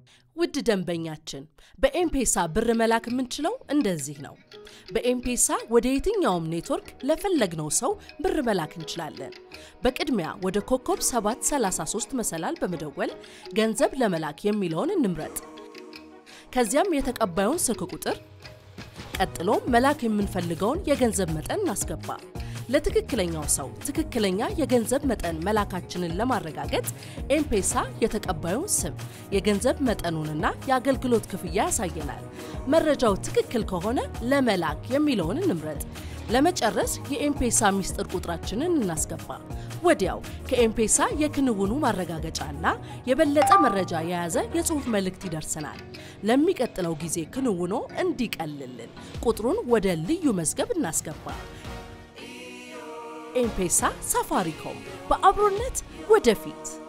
ውድ ደንበኛችን በኤምፔሳ ብር መላክ የምንችለው እንደዚህ ነው። በኤምፔሳ ወደ የትኛውም ኔትወርክ ለፈለግነው ሰው ብር መላክ እንችላለን። በቅድሚያ ወደ ኮከብ 733 መሰላል በመደወል ገንዘብ ለመላክ የሚለውን እንምረጥ። ከዚያም የተቀባዩን ስልክ ቁጥር፣ ቀጥሎም መላክ የምንፈልገውን የገንዘብ መጠን እናስገባ። ለትክክለኛው ሰው ትክክለኛ የገንዘብ መጠን መላካችንን ለማረጋገጥ ኤምፔሳ የተቀባዩን ስም፣ የገንዘብ መጠኑንና የአገልግሎት ክፍያ ያሳየናል። መረጃው ትክክል ከሆነ ለመላክ የሚለውን እንምረጥ። ለመጨረስ የኤምፔሳ ሚስጥር ቁጥራችንን እናስገባ። ወዲያው ከኤምፔሳ የክንውኑ ማረጋገጫና የበለጠ መረጃ የያዘ የጽሑፍ መልእክት ይደርሰናል። ለሚቀጥለው ጊዜ ክንውኖ እንዲቀልልን ቁጥሩን ወደ ልዩ መዝገብ እናስገባ። ኤምፔሳ ሳፋሪኮም በአብሮነት ወደፊት